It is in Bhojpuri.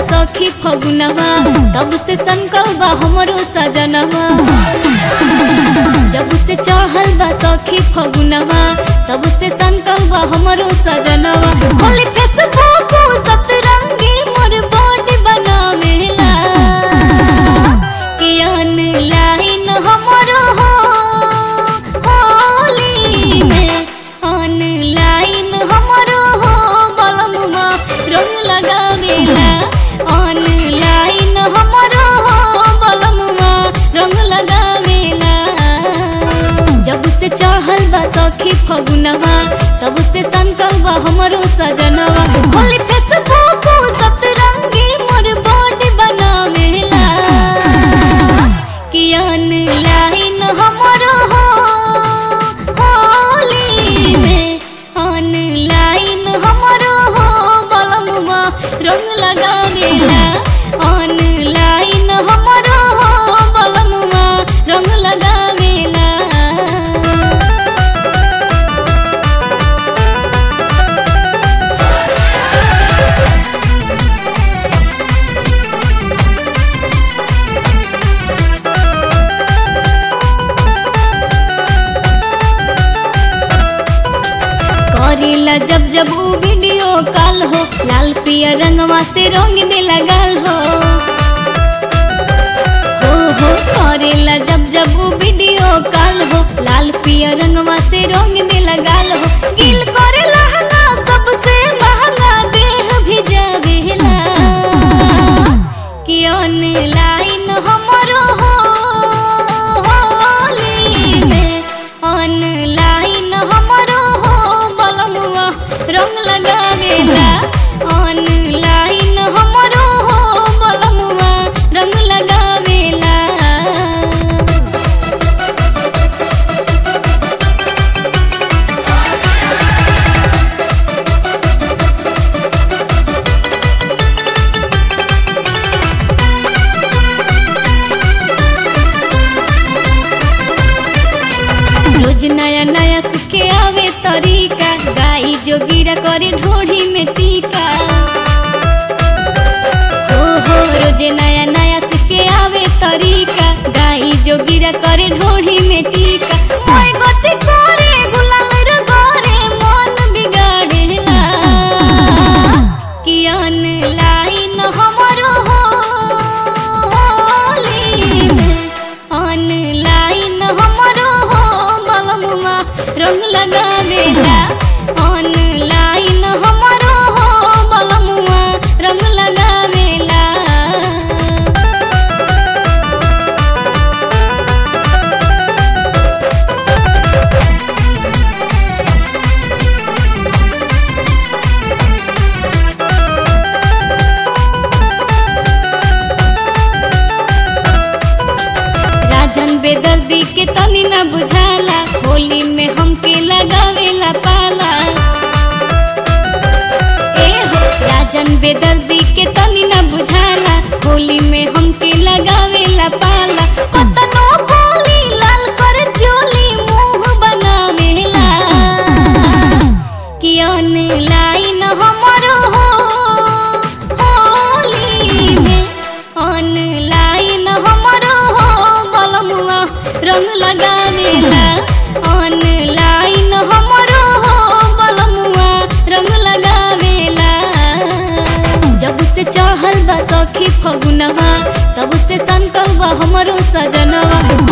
सखी फगुनवा तब से संकल बा हमरो सजनवा जब से चढ़ल बा सखी फगुनवा तब से संकल बा हमरो सजनवा होली फेसबुक सतरंगी मोर बॉडी बनावेला कि ऑनलाइन हमरो हो होली में ऑनलाइन हमरो हो बलमुआ रंग लगावेला ऑनलाइन हमरो हो बलमुआ रंग लगावेला जब से चढ़ल बा सखी फगुनवा तब से संकल बा हमरो सजनवा होली फेसबुक सतरंगी मोर बॉडी बनावेला कि ऑनलाइन हमरो हो होली में ऑनलाइन हमरो हो बलमुआ रंग लगावेला ऑनलाइन हमरो हो बलमुआ रंग लगावेला करीला जब जब ऊ वीडियो कॉल हो लाल पिया रंगवा से रंग में लगल हो हो हो करेला जब जब ऊ वीडियो कॉल हो लाल पिया रंगवा से रंग में लगल हो गिल करे लहंगा सबसे महंगा देह भी जावेला कि ऑनलाइन हमरो हो होली में ऑनलाइन हमरो हो बलमुआ रंग लगावेला ऑनलाइन हमरो हो बलमुआ रंग लगावेला रोज नया नया सीखे आवे तरीका गाई जोगिरा करे ढोढ़ी में टीका हो हो रोज नया नया सीखे आवे तरीका गाई जोगिरा करे ढोढ़ी में टीका मोय गति करे गुलाल रे गोरे मन बिगाड़ेला कि ऑनलाइन हमरो हो होली में ऑनलाइन हमरो हो बलमुआ रंग लगावेला ऑनलाइन हमरो हो बलमुआ रंग लगावेला राजन बेदर्दी के तनी न बुझाला होली में हमके लगावेला पाला ए हो राजन बेदर्दी के तनी न बुझाला होली में हमके लगावेला पाला कतनो बोली लाल कर चोली मुंह बनावेला कि ऑनलाइन हमरो हो होली में ऑनलाइन हमरो हो बलमुआ रंग लगावेला ऑनलाइन हमरो हो बलमुआ रंग लगावेला जब से चढ़ल बा सखी फगुनवा तब से संकल बा हमरो सजनवा